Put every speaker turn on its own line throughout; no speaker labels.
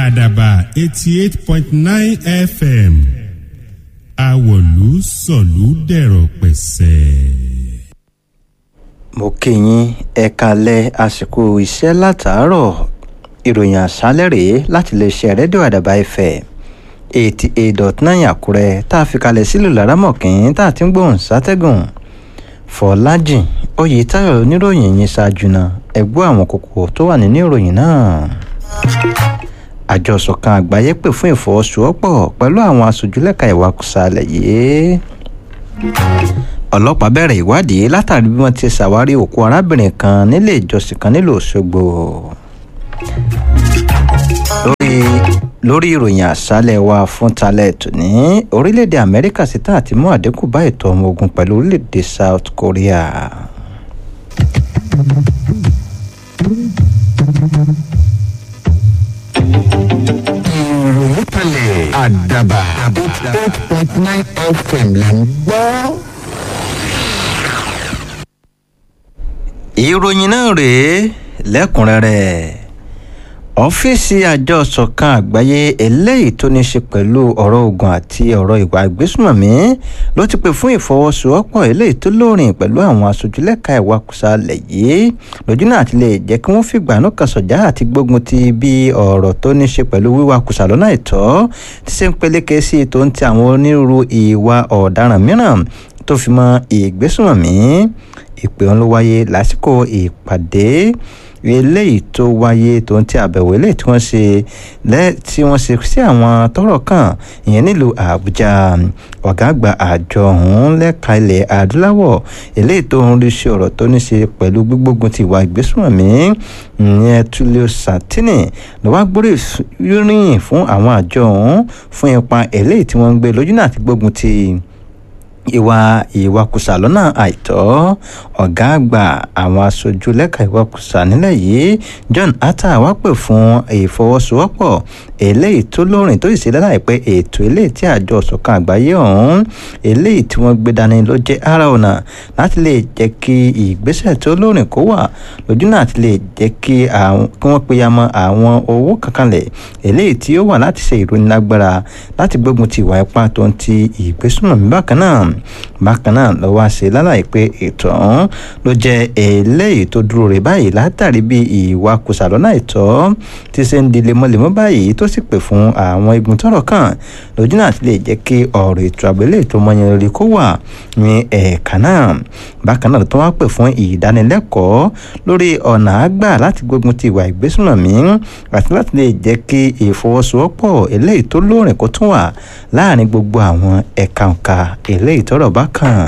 àdàbà eighty eight point nine fm àwọ̀lú sọ̀lú dẹ̀rọ̀ pẹ̀sẹ̀.
mo kí yín ẹ kalẹ̀ àsìkò iṣẹ́ látàárọ̀ ìròyìn àṣálẹ̀ rèé láti lè ṣe rédíò àdàbà ẹ̀fẹ̀ eighty eight dot nine àkúrẹ́ tá a fi kalẹ̀ sílùú laramọ̀kín tá a ti ń gbóhùn sátẹ́gùn fọlájìn oyètáyọ̀ oníròyìn yìí ṣáájú náà ẹgbọ́ àwọn kókó tó wà nínú ìròyìn náà àjọ ìṣọ̀kan àgbáyé pè fún ìfọwọ́sowọ́pọ̀ pẹ̀lú àwọn aṣojúlẹ̀ka ìwakùsà alẹ̀ yìí ọlọ́pàá bẹ̀rẹ̀ ìwádìí látàrí bí wọ́n ti ṣàwárí òkú arábìnrin kan nílé ìjọsìn kan nílùú òṣogbo lórí lórí ìròyìn àṣálẹ̀ wa fún talẹ̀ tòní orílẹ̀-èdè amẹ́ríkà ṣetán àti mú àdínkù bá ètò ọmọ ogun pẹ̀lú orílẹ̀-èdè south korea.
ìròyìn kalẹ̀ àdàbà eight point nine fm là ń gbọ́.
ìròyìn náà rèé lẹ́kùnrẹ́rẹ́ ọ́fíìsì àjọ ṣọ̀kan àgbáyé eléyìí tó ní ṣe pẹ̀lú ọ̀rọ̀ ogun àti ọ̀rọ̀ ìwà ìgbésùnmọ̀mí ló ti pè fún ìfọwọ́sowọ́pọ̀ eléyìí tó lóòrìn pẹ̀lú àwọn aṣojúlẹ̀ka ìwakùsà alẹ̀ yìí lójú náà ti lè jẹ́ kí wọ́n fìgbà náà kan sọ̀já àti gbógun ti bí ọ̀rọ̀ tó ní ṣe pẹ̀lú wíwakùsà lọ́nà ìtọ́ ti ṣe ń peléke sí tó ń ti àwọn onírúurú ìwà ọ̀daràn mìíràn tó fi mọ́ ìgbésùnmọ̀mí ìpè wọn ló wáyé lásìkò ìpàdé eléyìí tó wáyé tó ń tí àbẹ̀wò eléyìí tí wọ́n ṣe lẹ́ tí wọ́n ṣe sí àwọn tọ́rọ̀ kàn ìyẹn nílùú àbújá ọ̀gá àgbà àjọ ọ̀hún lẹ́ka ilẹ̀ adúláwọ̀ eléyìí tó ń rí sí ọ̀rọ̀ tó ní ṣe pẹ̀lú gbígbógun ti ìwà ìgbésùnmọ̀mí ìyẹn tulio santini ló wá gbórí yíríyìn fún àwọn àjọ ọ̀hún fún ipa eléyìí tí wọ́n ń gbé lójú náà ti gbógun ti ìwà ìwakùsà lọ́nà àìtọ́ ọ̀gá àgbà àwọn aṣojú lẹ́ka ìwakùsà nílẹ̀ yìí john atta wá pè fún ìfọwọ́sowọ́pọ̀ eléyìí tó lóòrìn tó sì ṣe láìpẹ́ ètò eléyìí tí àjọ ṣọ̀kan àgbáyé ọ̀hún eléyìí tí wọ́n gbé dání ló jẹ́ ara ọ̀nà láti lè jẹ́ kí ìgbésẹ̀ tó lóòrìn kó wà lójú náà ti lè jẹ́ kí wọ́n peyamọ àwọn owó kankanlẹ̀ eléyìí tí ó wà láti ṣe ìrónilágbára láti gbógun ti ìwà ipá tó ń ti ìgbésùnmọ̀mí bákan náà bákan náà ló wá ṣe lálàyé pé ètò ọ̀hún ló jẹ́ eléyìí tó dúró rè báyìí látàrí bí ìwà kùsàlọ́nà ìtọ́ ti ṣe ń di lemọ́lemọ́ báyìí tó sì pè fún àwọn igun tọ́rọ̀ kàn lójú náà ti lè jẹ́ kí ọ̀rọ̀ ètò àbẹ̀lẹ̀ ètò ọmọnyẹn lórí kó wà ní ẹ̀ẹ̀ka náà bákan náà tó wá pè fún ìdánilẹ́kọ̀ọ́ lórí ọ̀nà àgbà láti gbógun ti ìwà ìgbésùnmọ̀mí àti láti lè jẹ́ kí ìfọwọ́sowọ́pọ̀ eléyìí tó lóòrìn kó tún wà láàrin gbogbo àwọn ẹ̀ka ǹka eléyìí tọ́rọ̀ bá kàn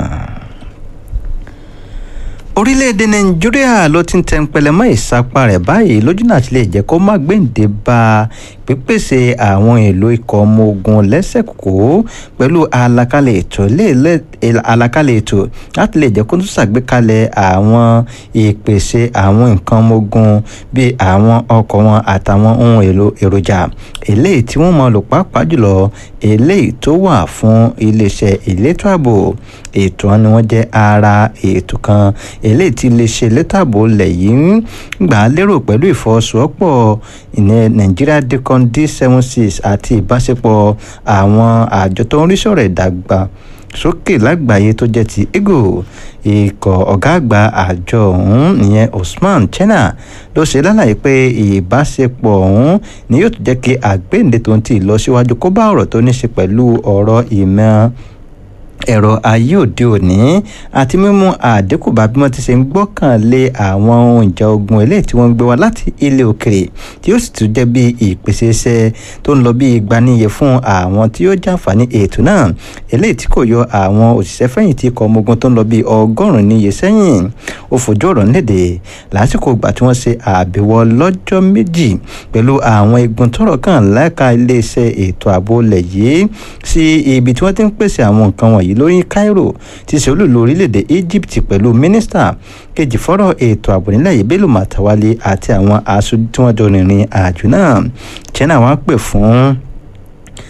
orílẹ̀-èdè nàìjíríà ló ti ń tẹnpẹlẹ mọ́ ìsapá rẹ̀ báyìí lójú náà ti lè jẹ́ kó má gbéǹde bá pípèsè àwọn èlò ikọ̀ ọmọ ogun lẹ́sẹ̀kó pẹ̀lú àlàkalẹ̀ ètò àlàkalẹ̀ ètò láti lè jẹ́ kó tún ṣàgbékalẹ̀ àwọn ìpèsè àwọn nǹkan ọmọ ogun bíi àwọn ọkọ̀ wọn àtàwọn ohun èlò èròjà eléyìí tí wọ́n mọ̀ lò pàápàá jùlọ eléyìí tó wà fún iléeṣẹ́ elétò ààbò ètò wọn ni wọ́n jẹ́ ara ètò kan eléyìí tí iléeṣẹ́ elétò ààbò lẹ̀ yìí ń gbà á lérò pẹ̀lú ìfọwọ́sowọ́pọ̀ ìyẹn Nigeria Decon D76 àti ìbáṣepọ̀ àwọn àjọ tó ń rí sọ̀rọ̀ ìdàgbà sókè lágbàáyé tó jẹ́ ti ego ikọ̀ ọ̀gá àgbà àjọ ọ̀hún ìyẹn Usman Chena ló ṣe lálàyé pé ìbáṣepọ̀ ọ̀hún ni yóò tún jẹ́ kí àgbéǹde tó ń ti lọ síwájú kó bá ọ̀rọ̀ tó ní ṣe pẹ̀lú ọ̀rọ̀ ìmọ̀ ẹ̀rọ ayé òde òní àti mímú àdínkù bá bí wọ́n ti ṣe ń gbọ́kànlé àwọn ohun ìjà ogun eléyìí tí wọ́n ń gbé wá láti ilé òkèrè tí ó sì tún jẹ́ bí ìpèsè iṣẹ́ tó ń lọ bí ìgbaniyẹ fún àwọn tí ó jàǹfààní ètò náà eléyìí tí kò yọ àwọn òṣìṣẹ́ fẹ̀yìntì ikọ̀ ọmọ ogun tó ń lọ bí ọgọ́rùn-ún níye sẹ́yìn ó fojú ọ̀rọ̀ léde lásìkò ìgbà tí wọ́n ṣe àbẹ̀wò lọ́jọ́ méjì pẹ̀lú àwọn igun tọ́rọ̀ kàn lẹ́ka iléeṣẹ́ ètò ààbò ilẹ̀ yìí sí ibi tí wọ́n ti ń pèsè àwọn nǹkan wọ̀nyí lórí Cairo ti ṣe olúlo orílẹ̀-èdè Egypt pẹ̀lú mínísítà kejì fọ́rọ̀ ètò ààbò nílẹ̀ yìí Bello Matawalle àti àwọn aṣojú tí wọ́n jọ rìnrìn àjò náà China wá pè fún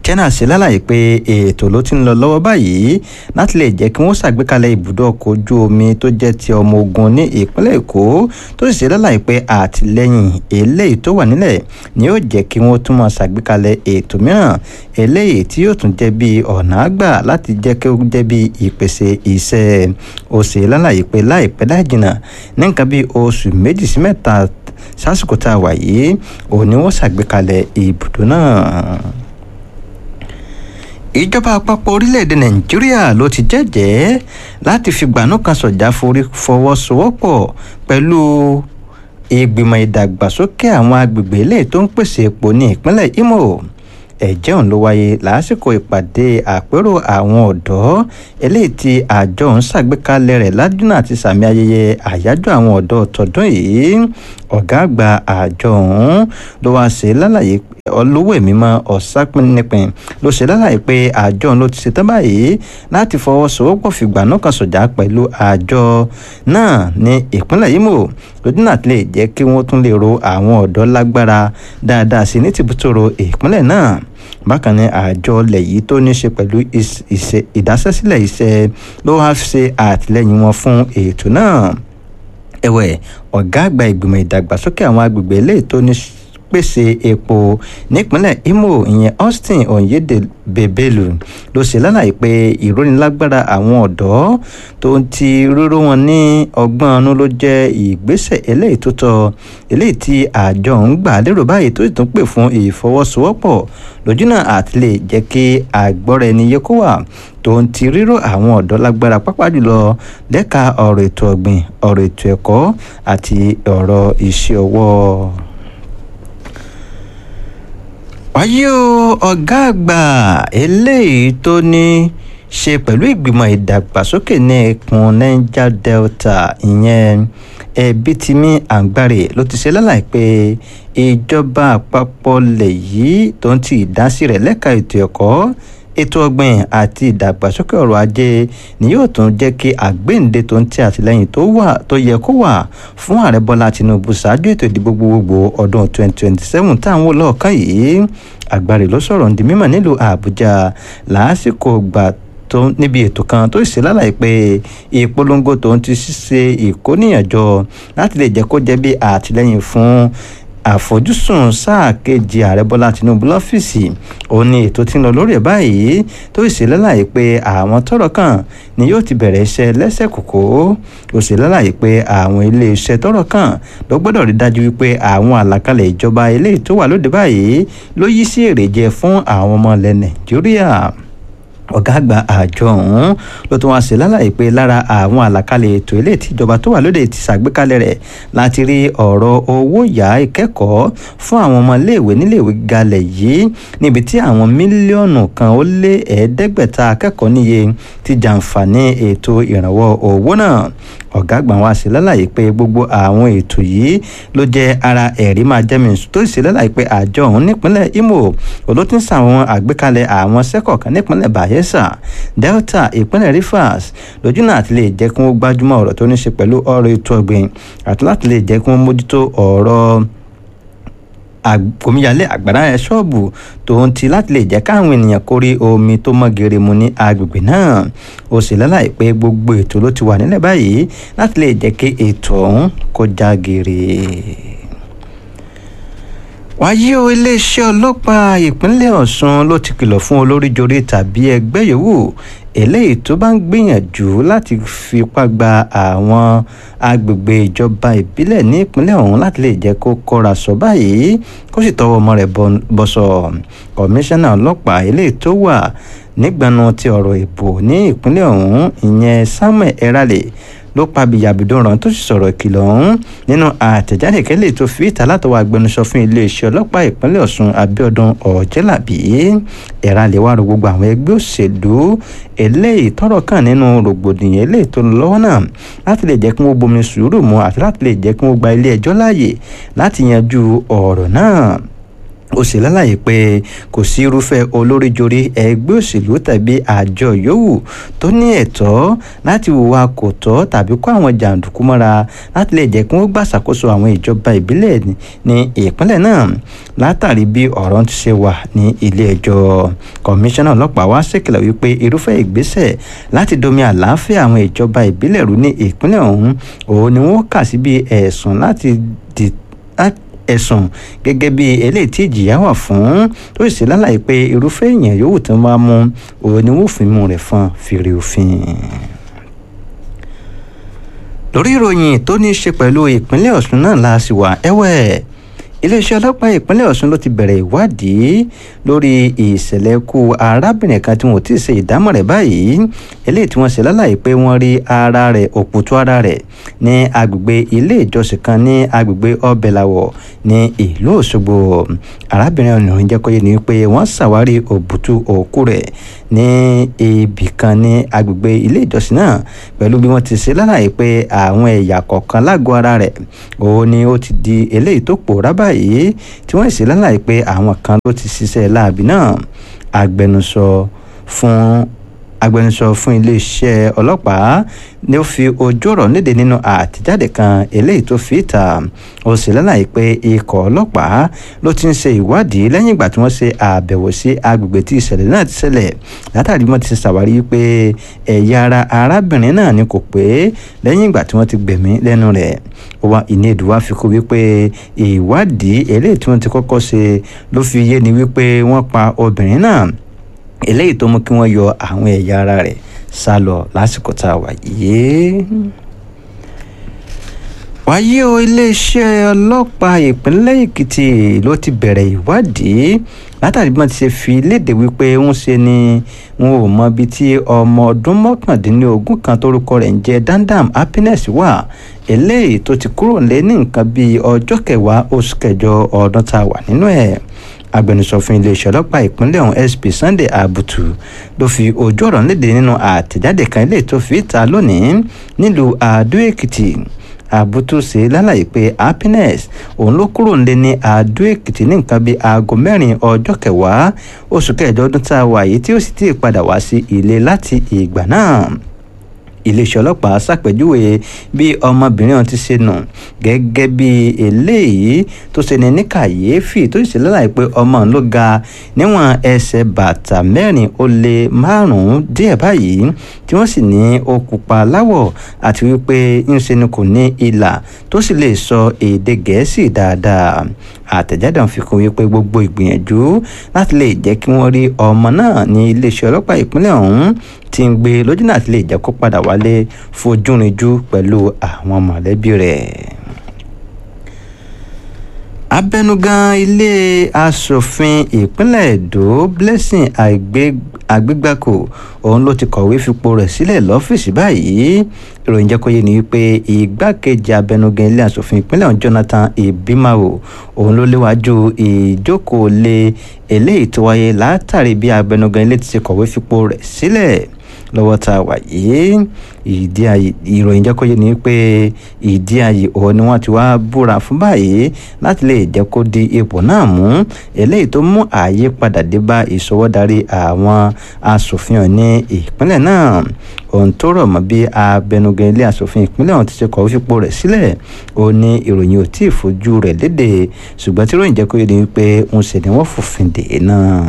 china ṣe lálàyé pé ètò ló ti ń lọ lọ́wọ́ báyìí láti lè jẹ́ kí wọ́n ṣàgbékalẹ̀ ibùdó ọkọ̀ ojú omi tó jẹ́ ti ọmọ ogun ní ìpínlẹ̀ èkó tó sì ṣe lálàyé pé àtìlẹ́yìn eléyìí tó wà nílẹ̀ ni yóò jẹ́ kí wọ́n tún máa ṣàgbékalẹ̀ ètò mìíràn eléyìí tí yóò tún jẹ́ bí ọ̀nà àgbà láti jẹ́ kí ó jẹ́ bí ìpèsè iṣẹ́ ó ṣe lálàyé pé láìpẹ́ láì jìnnà ní nǹkan bí oṣù méjì sí mẹ́ta sásìkò tá a wà yìí òun ni wọ́n ṣàgbékalẹ̀ ibùdó náà ìjọba àpapọ̀ orílẹ̀-èdè nàìjíríà ló ti jẹ́jẹ́ láti fi gbanú kan sọ̀jà forí fọwọ́sowọ́pọ̀ pẹ̀lú ìgbìmọ̀ ìdàgbàsókè àwọn agbègbè eléyìí tó ń pèsè epo ní ìpínlẹ̀ imo ẹ̀jẹ̀ ọ̀hún ló wáyé lásìkò ìpàdé àpérò àwọn ọ̀dọ́ eléyìí tí àjọ ọ̀hún ṣàgbékalẹ̀ rẹ̀ ládùúnà àti sàmì ayẹyẹ àyájọ́ àwọn ọ̀dọ́ tọdún yìí ọ̀gá àgbà àjọ ọ̀hún ló wá ṣe lálàyé olówó mímọ́ ọ̀sápínnipin ló ṣe lálàyé pé àjọ ọ̀hún ló ti ṣetán báyìí láti fọwọ́sowọ́pọ̀ fìgbà náà kan sọ̀jà pẹ̀lú àjọ náà ní ìpínlẹ̀ Imo lójúnà tí lè jẹ́ kí wọ́n tún lè ro àwọn ọ̀dọ́ lágbára dáadáa sí ní tìbútòrò ìpínlẹ̀ náà bákan ní àjọ ilẹ̀ yìí tó ní ṣe pẹ̀lú ìdásẹ́sílẹ̀ iṣẹ́ ló wá ṣe àtìlẹ́yìn wọn fún ètò náà ẹ̀wẹ̀ ọ̀gá àgbà ìgbìmọ̀ ìdàgbàsókè àwọn agbègbè eléyìí tó ní pèsè epo nípínlẹ̀ Imo ìyẹn Austin Oyedebelu ló ṣe lálàyé pé ìrónilágbára àwọn ọ̀dọ́ tó ń ti ríró wọn ní ọgbọ́n ọ̀nù ló jẹ́ ìgbésẹ̀ eléyìí tó tọ́ eléyìí tí àjọ ń gbà lérò báyìí tó sì tún pè fún ìfọwọ́sowọ́pọ̀ lójúnà àti lè jẹ́ kí àgbọ́ra ẹni yẹ kó wà tó ń ti ríró àwọn ọ̀dọ́ lágbára pápá jùlọ lẹ́ka ọ̀rọ̀ ètò ọ̀gbìn ọ̀rọ̀ ètò ẹ̀kọ́ àti ọ̀rọ̀ iṣẹ́ ọwọ́ wáyé o ọ̀gá àgbà eléyìí tó ní ṣe pẹ̀lú ìgbìmọ̀ ìdàgbàsókè ní ẹkùn niger delta ìyẹn ẹbítìmí àǹgbàrè ló ti ṣe lálàyé pé ìjọba àpapọ̀ lẹ̀ yìí tó ń ti ìdásí rẹ̀ lẹ́ka ètò ẹ̀kọ́ ètò ọgbìn àti ìdàgbàsókè ọrọ̀ ajé ni yóò tún jẹ́ kí àgbéǹde tó ń tẹ àtìlẹ́yìn tó wà tó yẹ kó wà fún ààrẹ bọ́lá tinubu ṣáájú ètò ìdìbò gbogbogbò ọdún 2027 táwọn olóòkàn yìí àgbàrè ló sọ̀rọ̀ ní mímọ̀ nílùú àbújá lásìkò gbà tó níbi ètò kan tó ṣe lálàyé pé ìpolongo tó ń ti ṣe ìkóníyànjọ láti lè jẹ́ kó jẹ́ bí àtìlẹ́yìn fún àfojúsùn sáà kejì ààrẹ bọ́lá tinubu lọ́fíìsì ó ní ètò tí ń lọ lórí ẹ̀ báyìí tó sì lálàyé pé àwọn tọ́rọ̀ kàn ni yóò ti bẹ̀rẹ̀ iṣẹ́ lẹ́sẹ̀ kòkó ó sì lálàyé pé àwọn iléeṣẹ́ tọ́rọ̀ kàn ló gbọ́dọ̀ rí dájú wípé àwọn àlàkalẹ̀ ìjọba eléyìí tó wà lóde báyìí ló yí sí èrèjẹ fún àwọn ọmọ ilẹ̀ nàìjíríà ọ̀gá àgbà àjọ ọ̀hún ló tún wá sí lálàyé pé lára àwọn àlàkalẹ̀ ètò ilé ìtìjọba tó wà lóde ti ṣàgbékalẹ̀ rẹ̀ láti rí ọ̀rọ̀ owó yá ìkẹ́kọ̀ọ́ fún àwọn ọmọ iléèwé níléèwé galẹ̀ yìí níbi tí àwọn mílíọ̀nù kan ó lé ẹ̀ẹ́dẹ́gbẹ̀ta akẹ́kọ̀ọ́ níye ti jàǹfààní ètò ìrànwọ́ owó náà ọ̀gá àgbà wa sí lálàyé pé gbogbo àwọn ètò yìí ló jẹ́ ara ẹ̀rí máa jẹ́mi tó sì lálàyé pé àjọ ọ̀hún nípínlẹ̀ Imo olótún sàwọn àgbékalẹ̀ àwọn sẹ́kọ̀ọ́ kan nípínlẹ̀ Bayelsa Delta ìpínlẹ̀ Rivers lójú náà àti lè jẹ́ kí wọ́n gbájúmọ́ ọ̀rọ̀ tó ní ṣe pẹ̀lú ọ̀rọ̀ ètò ọ̀gbìn àti láti lè jẹ́ kí wọ́n mójútó ọ̀rọ̀ àgbòmíyalé àgbàrá ẹ ṣọ́ọ̀bù tòun ti láti lè jẹ́ káwọn ènìyàn kórè omi tó mọ́ gèrè mu ní agbègbè náà ó sì lálàyé pé gbogbo ètò ló ti wà nílẹ̀ báyìí láti lè jẹ́ kí ètò ọ̀hún kó já gèrè wáyé o iléeṣẹ́ ọlọ́pàá ìpínlẹ̀ Ọ̀ṣun ló ti kìlọ̀ fún olóríjorí tàbí ẹgbẹ́ yòówù eléyìí tó bá ń gbìyànjú láti fipá gba àwọn agbègbè ìjọba ìbílẹ̀ ní ìpínlẹ̀ ọ̀hún láti lè jẹ́ kó kọ́ra sọ báyìí kó sì tọwọ́ ọmọ rẹ̀ bọ̀sọ̀ kọmíṣánná ọlọ́pàá eléyìí tó wà nígbànú ti ọ̀rọ̀ ìbò ní ìpínlẹ̀ ọ̀hún ìyẹn Samuel Erale ló pa bìyàbìdòrán tó sì sọ̀rọ̀ ìkìlọ̀ ọ̀hún nínú àtẹ̀jáde kẹ́lẹ́ tó fi ìta látọwọ́ agbẹnusọ fún iléeṣẹ́ ọlọ́pàá ìpínlẹ̀ Ọ̀ṣun Abíọ́dún Ọ̀jẹ́làbí Erale wá rọ gbogbo àwọn ẹgbẹ́ òṣèlú eléyìí tọ́rọ̀ kàn nínú rògbòdìyàn eléyìí tó ń lọ́wọ́ náà láti lè jẹ́ kí wọ́n bomi sùúrù mu àti láti lè jẹ́ kí wọ́n gba ilé ẹjọ́ láàyè láti yanjú ọ̀rọ̀ náà ó sì lálàyé pé kò sí irúfẹ́ olóríjorí ẹgbẹ́ òṣèlú tàbí àjọ yòówù tó ní ẹ̀tọ́ láti hùwà kò tọ́ tàbí kó àwọn jàǹdùkú mọ́ra láti lè jẹ́ kí wọ́n gbàṣàkóso àwọn ìjọba ìbílẹ̀ ní ìpínlẹ̀ náà látàrí bí ọ̀rọ̀ ti ṣe wà ní ilé ẹjọ́ kọmíṣánná ọlọ́pàá wá ṣèkìlọ̀ wípé irúfẹ́ ìgbésẹ̀ láti domi àlàáfíà àwọn ìjọba ìbílẹ̀ rú ní ìpínlẹ̀ ọ̀hún òun ni wọ́n kà sí bí ẹ̀sùn láti dì ẹ̀sùn gẹ́gẹ́ bí eléyìí tí ìjìyà wà fún tó sì lálàyé pé irúfẹ́ èèyàn yòówù tó máa mú òun ni wọ́n fi mú rẹ̀ fún fèrè òfin lórí ìròyìn tó ní í ṣe pẹ̀lú ìpínlẹ̀ ọ̀ṣun náà la sì wà ẹ̀wẹ̀ iléeṣẹ́ ọlọ́pàá ìpínlẹ̀ ọ̀ṣun ló ti bẹ̀rẹ̀ ìwádìí lórí ìṣẹ̀lẹ̀ ikú arábìnrin kan tí wọn ò tí ì ṣe ìdámọ̀ rẹ̀ báyìí eléyìí tí wọ́n ṣe lálàyé pé wọ́n rí ara rẹ̀ òkútù ara rẹ̀ ní agbègbè ilé ìjọsìn kan ní agbègbè ọbẹ̀làwọ̀ ní ìlú òṣogbo arábìnrin ọ̀nìyàn jẹ́ kó yé ni pé wọ́n ṣàwárí òbútú òkú rẹ̀ ní ibì kan ní agbègbè ilé ìjọsìn náà pẹ̀lú bí wọ́n ti ṣe lálàyé pé àwọn ẹ̀yà kọ̀ọ̀kan lágọ̀ọ́ ara rẹ̀ òun ni ó ti di eléyìí tó pòórá báyìí tí wọ́n sì lálàyé pé àwọn kan ló ti ṣiṣẹ́ láàbì náà agbẹnusọ fún agbẹnusọ fún iléeṣẹ́ ọlọ́pàá ni ó fi ojú ọ̀rọ̀ níde nínú àtẹ̀jáde kan eléyìí tó fi ìta ó sì lálàyé pé ikọ̀ ọlọ́pàá ló ti ń ṣe ìwádìí lẹ́yìn ìgbà tí wọ́n ṣe àbẹ̀wò sí agbègbè tí ìṣẹ̀lẹ̀ náà ti ṣẹlẹ̀ látàrí wọ́n ti ṣàwárí pé ẹ̀yà ara arábìnrin náà ni kò pé lẹ́yìn ìgbà tí wọ́n ti gbẹ̀mí lẹ́nu rẹ̀ ó wá ìní ìdúwà fi kú wípé ìwádìí eléyìí tí wọ́n ti kọ́kọ́ ṣe ló fi yé ni wípé wọ́n pa obìnrin náà eléyìí tó mú kí wọ́n yọ àwọn ẹ̀yà ara rẹ̀ sá lọ lásìkò tá a wà yìí. wáyé o iléeṣẹ́ ọlọ́pàá ìpínlẹ̀ èkìtì ló ti bẹ̀rẹ̀ ìwádìí látàrí bí wọ́n ti ṣe fi léde wípé ń ṣe ni wọn ò mọ ibi tí ọmọ ọdún mọ́kàndínlógún kan tórúkọ rẹ̀ ń jẹ́ dandam happiness wà eléyìí tó ti kúrò lé ní nǹkan bíi ọjọ́ kẹwàá oṣù kẹjọ ọdún tá a wà nínú ẹ̀ agbẹnusọ fún iléeṣẹ́ ọlọ́pàá ìpínlẹ̀ ọ̀hún sp sunday abutu ló fi ojú ọ̀rọ̀ léde nínú àtẹ̀jáde kan ilé tó fi ta lónìí nílùú àdó èkìtì àbútú ṣe lálàyé pé happiness òun ló kúrò nílé ní àdó èkìtì ní nǹkan bíi aago mẹ́rin ọjọ́ kẹwàá oṣù kẹjọ ọdún tá a wà yìí tí ó sì ti padà wá sí ilé láti ìgbà náà iléeṣẹ́ ọlọ́pàá ṣàpèjúwe bí ọmọbìnrin ọ̀hún ti ṣe nù gẹ́gẹ́ bí eléyìí tó ṣe ní ní kàyéfì tó sì lálàyé pé ọmọ ló ga níwọ̀n ẹsẹ̀ bàtà mẹ́rin ó lé márùn-ún díẹ̀ báyìí tí wọ́n sì ní ó pupa láwọ̀ àti wípé ńṣe ni kò ní ìlà tó sì lè sọ èdè gẹ̀ẹ́sì dáadáa àtẹ̀jáde ọ̀hún fi kún wípé gbogbo ìgbìyànjú láti lè jẹ́ kí wọ́n rí ọmọ náà ní iléeṣẹ́ ọlọ́pàá ìpínlẹ̀ ọ̀hún ti ń gbé lójúnà àti lè jẹ́ kó padà wálé fojúrinjú pẹ̀lú àwọn mọ̀lẹ́bí rẹ̀. abẹnugan ilé asòfin ìpínlẹ̀ èdò blessing àgbégbàkò òun ló ti kọ̀wé fipò rẹ̀ sílẹ̀ lọ́fíìsì báyìí ìròyìn jẹ́ kó yé ni wípé igbákejì abẹnugan ilé asòfin ìpínlẹ̀ ọ̀hún jonathan ibimawo òun ló léwájú ìjókòó lé eléyìí tó wáyé látàrí bí abẹnugan ilé ti ṣe kọ̀wé fipò rẹ̀ sílẹ̀ lọ́wọ́ tá a wà yìí ìdí ayé ìròyìn jẹ́ kó yé ni pé ìdí ayé òun ni wọ́n ti wá búra fún báyìí láti lè jẹ́ kó di ipò náà mú eléyìí tó mú àyípadà dé bá ìṣọwọ́darí àwọn asòfin ní ìpínlẹ̀ náà ohun tó rọ̀ mọ́ bí abẹnugan ilé asòfin ìpínlẹ̀ ọ̀hún ti ṣe kọ̀wé fipò rẹ̀ sílẹ̀ ó ní ìròyìn ò tí ì fojú rẹ̀ léde ṣùgbọ́n tí ìròyìn jẹ́ kó yé ni pé ń ṣe ni wọ́n fòfin dè náà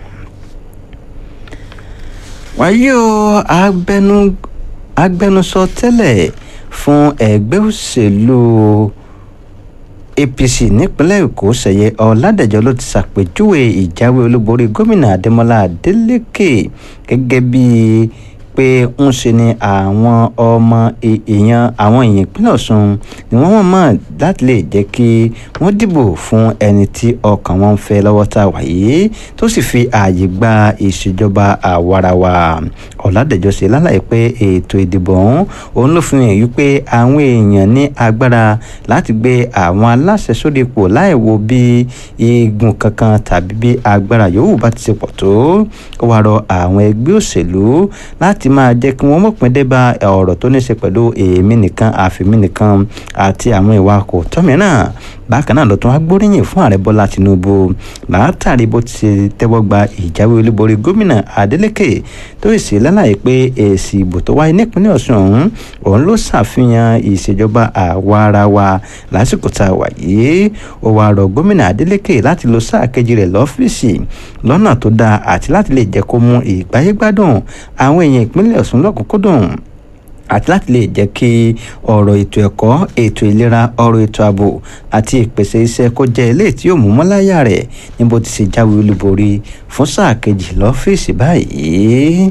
wáyé o agbẹnu agbẹnusọ tẹ́lẹ̀ fún ẹgbẹ́ òṣèlú apc nípínlẹ̀ èkó ṣẹ̀yẹ ọ̀làdẹ̀jọ́ ló ti ṣàpèjúwe ìjáwé olúborí gómìnà adémọlá adélèké gẹ́gẹ́ bíi pé ń ṣe ni àwọn ọmọ èèyàn àwọn èèyàn ìpínlẹ̀ ọ̀ṣun ni wọ́n mọ̀ mọ́ láti lè jẹ́ kí wọ́n dìbò fún ẹni tí ọkàn wọn ń fẹ́ lọ́wọ́ tá a wà yìí tó sì fi ààyè gba ìṣèjọba àwarawa ọ̀làdẹ̀jọ́ ṣe lálàyé pé ètò ìdìbò ọ̀hún òun ló fi hàn wípé àwọn èèyàn ní agbára láti gbé àwọn aláṣẹ sórí ipò láì wo bí igun kankan tàbí bí agbára yòówù bá ti ṣe pọ̀ tó ó wá rọ àwọn ẹgbẹ́ òṣèlú láti láti máa jẹ́ kí wọ́n mọ̀pin dé bá ọ̀rọ̀ tó ní ṣe pẹ̀lú èémí nìkan àfìmí nìkan àti àwọn ìwà kò tọ́ mìíràn bákan náà ló tún wá gbóríyìn fún ààrẹ bọ́lá tinubu látàrí bó ti ṣe tẹ́wọ́ gba ìjáwé olúborí gómìnà adeleke tó sì lálàyé pé èsì ìbò tó wáyé nípínlẹ̀ ọ̀ṣun ọ̀hún òun ló ṣàfihàn ìṣèjọba àwa ara wa lásìkò tá a wà yìí ó wàá rọ gómìnà adeleke láti lo sáà kejì rẹ̀ lọ́fíìsì lọ́nà tó dáa àti láti lè jẹ́ kó mú ìgbáyégbádùn àwọn èèyàn ìpínlẹ̀ ọ̀ṣun lọ́kùnkúndùn àti láti lè jẹ́ kí ọ̀rọ̀ ètò ẹ̀kọ́ ètò ìlera ọ̀rọ̀ ètò ààbò àti ìpèsè iṣẹ́ kó jẹ́ eléyìí tí yóò mú mọ́láyà rẹ̀ ní bó ti ṣe jáwé olúborí fún sáà kejì lọ́fíìsì báyìí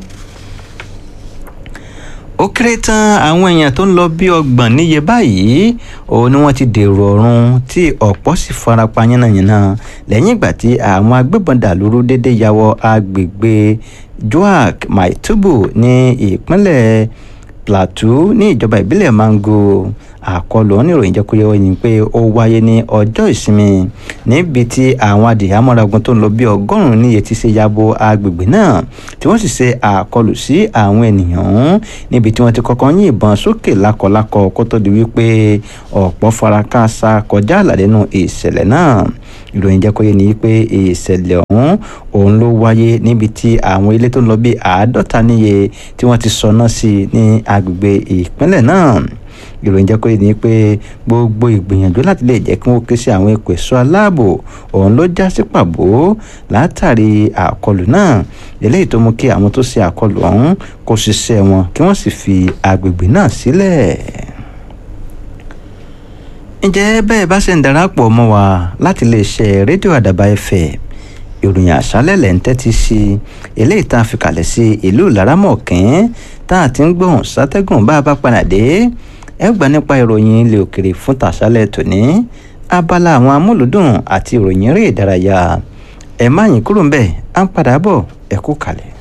ó kéré tán àwọn èèyàn tó ń lọ bí ọgbọ̀n níye báyìí òun ni wọ́n ti dèrò ọ̀run tí ọ̀pọ̀ sì farapa yánnayànna lẹ́yìn ìgbà tí àwọn agbébọn dàlúrú déédéé ya wọ agbègbè joak maitubu ní ìpínlẹ̀ plateau ní ìjọba ìbílẹ̀ mango àkọlù oníròyìn jẹ́ kó yẹ wọ́n pé ó wáyé ní ọjọ́ ìsinmi níbi tí àwọn adìyàmọ́ragun tó ń lọ bí ọgọ́rùn-ún níye ti ṣe yabo agbègbè náà tí wọ́n sì ṣe àkọlù sí àwọn ènìyàn ọ̀hún níbi tí wọ́n ti kọ́kọ́ yín ìbọn sókè lákọlákọ kó tó di wípé ọ̀pọ̀ farakásá kọjá àlà nínú ìṣẹ̀lẹ̀ náà ìròyìn jẹ́ kó yé ni pé ìṣẹ̀lẹ̀ ọ̀hún òun ló wáyé níbi tí àwọn ilé tó ń lọ bí àádọ́ta níye tí wọ́n ti sọná sí ní agbègbè ìpínlẹ̀ náà ìròyìn jẹ́ kó yé ni pé gbogbo ìgbìyànjú láti lè jẹ́ kí wọ́n ké sí àwọn ẹ̀kọ́ ẹ̀ṣọ́ aláàbò òun ló já sí pàbó látàrí àkọlù náà eléyìí tó mú kí àwọn tó ṣe àkọlù ọ̀hún kó ṣiṣẹ́ wọn kí wọ́n sì fi agbègbè náà sílẹ̀ ǹjẹ́ bẹ́ẹ̀ bá ṣe ń darapọ̀ mọ́ wa láti lè ṣe rédíò àdàbà ẹ̀fẹ̀ ìròyìn àṣálẹ̀ lẹ̀ ń tẹ́tí sí eléyìí tá a fi kalẹ̀ sí ìlú laramọ̀kín tá a ti ń gbóhùn sátẹ́gùn bá a bá padà dé ẹ gbà nípa ìròyìn ilé òkèrè fún tàṣálẹ̀ tòní abala àwọn amúlùdùn àti ìròyìn eré ìdárayá ẹ má yín kúrò ńbẹ̀ à ń padà bọ̀ ẹ kú kalẹ̀.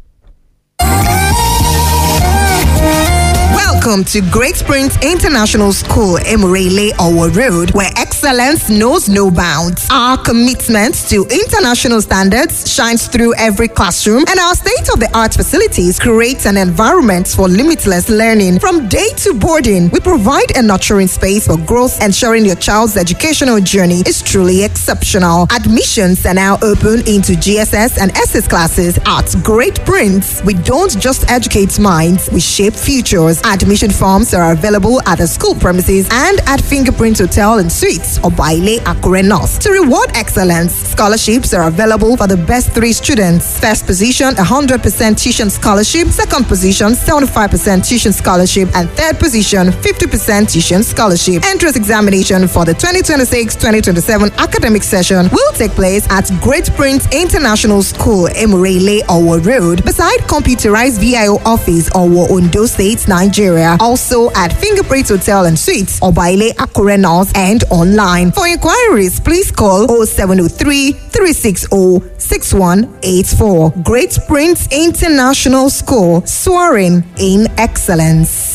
Welcome to Great Springs International School, Emirele Owo Road, where excellence knows no bounds. Our commitment to international standards shines through every classroom, and our state of the art facilities create an environment for limitless learning. From day to boarding, we provide a nurturing space for growth, ensuring your child's educational journey is truly exceptional. Admissions are now open into GSS and SS classes at Great Prince. We don't just educate minds, we shape futures. Admission forms are available at the school premises and at Fingerprint Hotel and Suites or Baile Akure North. To reward excellence, scholarships are available for the best three students. First position, 100% tuition scholarship. Second position, 75% tuition scholarship. And third position, 50% tuition scholarship. Entrance examination for the 2026-2027 academic session will take place at Great Prince International School, Emirele, Owo Road, beside computerized VIO office, Owo, Ondo State, Nigeria. Also at Fingerprint Hotel and Suites, Obaile Akure North, and online. For inquiries, please call 0703 360 6184. Great Prince International School, soaring in excellence.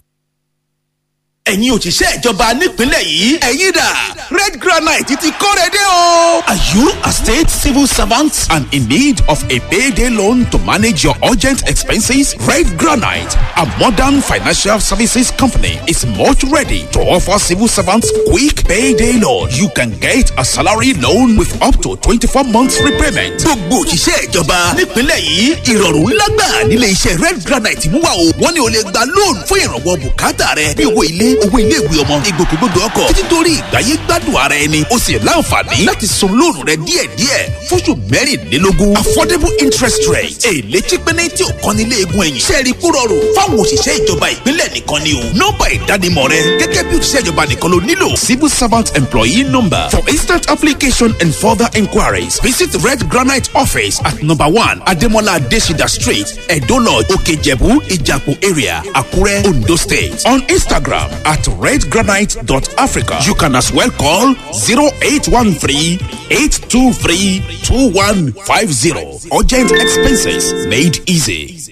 ẹ̀yin òṣìṣẹ́ ìjọba nípìnlẹ̀ yìí ẹ̀yin dà red granite ti kóre dé o. are you a state civil servant and in need of a payday loan to manage your urgent expenses? red granite a modern financial services company is much ready to offer civil servants quick payday loan. you can get a salary loan with up to twenty-four months repayment. gbogbo òṣìṣẹ́ ìjọba nípìnlẹ̀ yìí ìrọ̀rùn ńlá gbà nílé iṣẹ́ red granite mú wa o. wọ́n ní o lè gba loan fún ìrànwọ́ bùkátà rẹ bí owó ilé owó iléèwé ọmọ ìgbòkègbodò ọkọ̀ títí torí ìgbáyé gbádùn ara ẹni o sì láǹfààní láti san lóònù rẹ díẹ̀díẹ̀ fóṣù mẹ́rìnlélógún affordable interest rate èlé chípẹ́nẹ́ tí ò kan nílé egun ẹ̀yìn sẹ́ẹ̀rì kó rọrùn fáwọn òṣìṣẹ́ ìjọba ìpínlẹ̀ nìkan ni o nọ́mbà ìdánimọ̀ rẹ gẹ́gẹ́ bí òṣìṣẹ́ ìjọba nìkan ló nílò civil servant employee number for instant application and further inquiries visit red granite office at number one ademola adesida street edo lodge okejebu ijapo area akure ondo state on instagram at redgranite.africa. You can as well call 0813 823 2150. Urgent expenses made easy.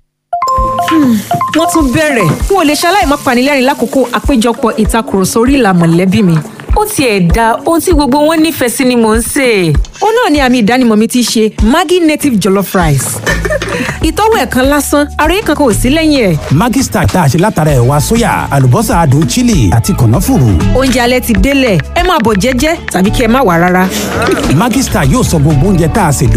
wọ́n tún bẹ̀rẹ̀ n ò lè ṣaláì má panilẹ́rìn lákòókò àpéjọpọ̀ ìtakùrọ̀sọ orí ìlà mọ̀lẹ́bí mi ó tiẹ̀ da ohun tí gbogbo wọn nífẹ̀ẹ́ sí ni mò ń sè é.
ó náà ni àmì ìdánimọ̀ mi ti ṣe maggi native jollof rice ìtọ́wò ẹ̀ kan lásán àròyé kankan ò sí lẹ́yìn ẹ̀.
Maggi Star tá a ṣe látara ẹ̀wà sóyà àlùbọ́sà adùn chili àti kànáfùrù.
oúnjẹ alẹ́ ti délẹ̀ ẹ máa bọ̀ jẹ́jẹ́ tàbí kí ẹ má wà rárá.
Maggi Star yóò sọ gbogbo oúnjẹ tá a ṣe